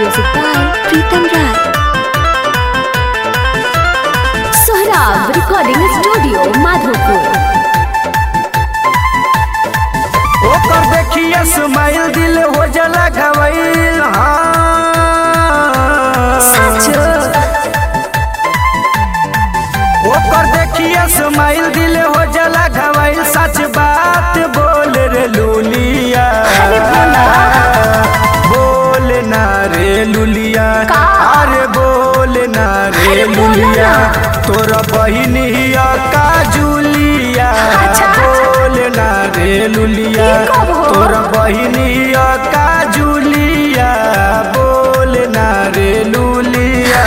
Music by Pritam Rai. Sohrab Recording Studio, Madhopur. ओकर देखिए smile दिल हो जला गवैल ओकर देखिए स्माइल दिल हो जला गवैल सच बात बोल रे लुलिया बोल ना रे लुलिया का? अरे बोल ना रे अरे बोला लुलिया ना। तोरा बहिनिया का जुलिया अच्छा। बोल ना रे लुलिया ई कब हो? तोरा बहिनिया का जुलिया बोल ना रे लुलिया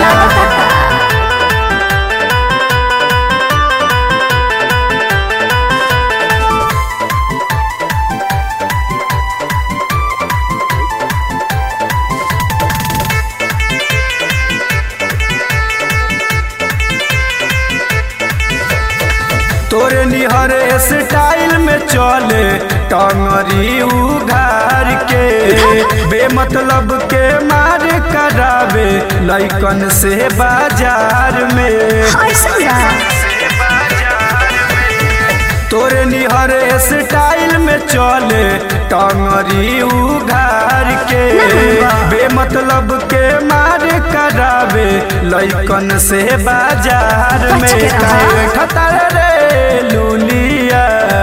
तोरे निहर स्टाइल में चले टंगरी उघार के बेमतलब के मार करावे लैकन से बाजार में तोरे निहर स्टाइल में चले टंगरी उघार के बेमतलब के मार करावे लैकन से बाजार बच में के रहा। काहे खतर रे लुलिया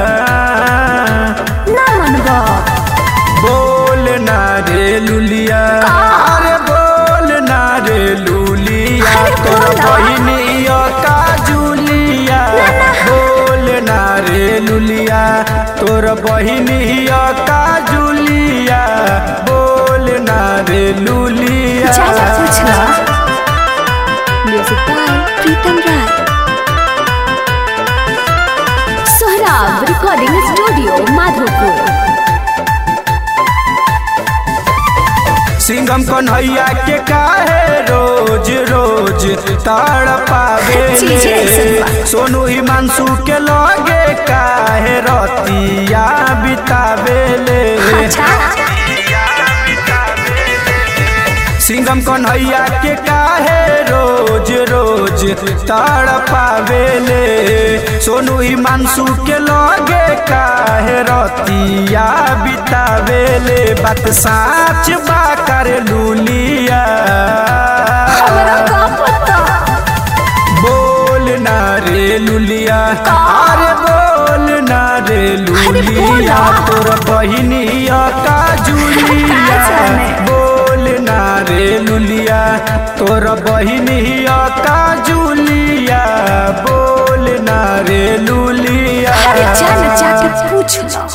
ना मनबा बोल ना रे लुलिया अरे बोल ना रे लुलिया अरे तोर बोला। बहिनिया का जुलिया बोल ना रे लुलिया तोर बहिनिया का जुलिया बोल ना रे लुलिया ज्यादा पूछना Music by Pritam Rai. Sohrab Recording Studio, Madhopur. Singham Kanhaiya के काहे रोज रोज ताड़ पावे चीज़ ऐसन बा। सोनू हिमांशु के लगे काहे रतिया बितावे ले सिंघम कन्हैया के काहे रोज रोज ताड़ पावे ले सोनू हिमांशु के लगे काहे रतिया बितावे ले बात साच बा कर लुलिया हमरा का पता बोल ना रे लुलिया अरे बोल ना रे लुलिया बोला। तोर बहिनिया का जुलिया का जाने? बोल ना रे लुलिया तोर बहिनिया का जुलिया बोल ना रे लुलिया अरे जान जाके पूछ लो